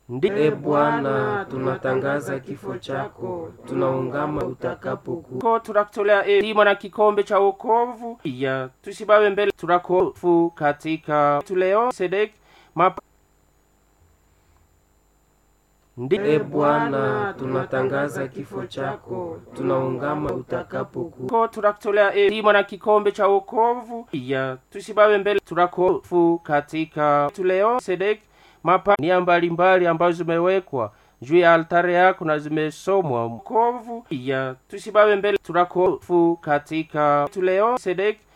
Ndi e Bwana, tunatangaza kifo chako, tunaungama utakapokuja. ko turakutolea elimu na kikombe cha wokovu iya tusibawe mbele turakofu katika tuleo sedek mapa ndi E Bwana, tunatangaza kifo chako, tunaungama utakapokuja. ko turakutolea elimu na kikombe cha wokovu iya tusibawe mbele turakofu katika tuleo sedek mapa nia mbalimbali ambazo zimewekwa juu ya altare yako na zimesomwa mkovu iya tusibawe mbele turakofu katika tuleo sedek